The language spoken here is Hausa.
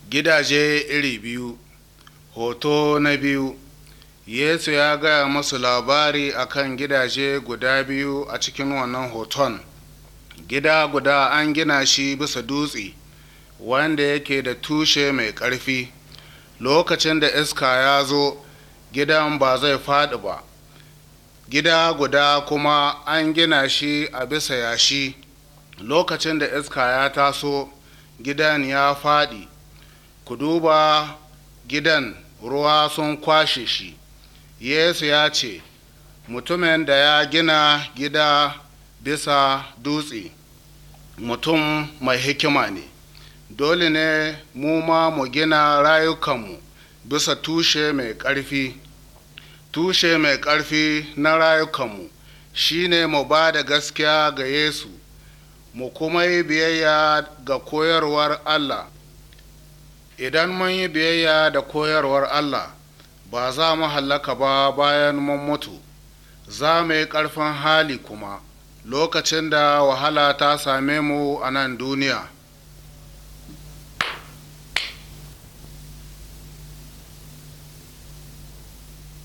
gidaje iri biyu hoto na biyu yesu ya gaya masu labari akan gidaje guda biyu a cikin wannan hoton gida guda an gina shi bisa dutse wanda yake da tushe mai ƙarfi lokacin da iska ya zo gidan ba zai faɗi ba gida guda kuma an gina shi a bisa yashi lokacin da iska ya taso gidan ya faɗi ku duba gidan ruwa sun kwashe shi yesu ya ce mutumin da ya gina gida bisa dutse mutum mai hikima ne dole ne mu ma mu gina rayukanmu bisa tushe mai ƙarfi tushe mai ƙarfi na rayukanmu shine mu ba da gaskiya ga yesu mu kuma yi biyayya ga koyarwar allah idan mun yi biyayya da koyarwar allah ba za mu hallaka ba bayan mun mutu za mu yi ƙarfin hali kuma lokacin da wahala ta same mu a nan duniya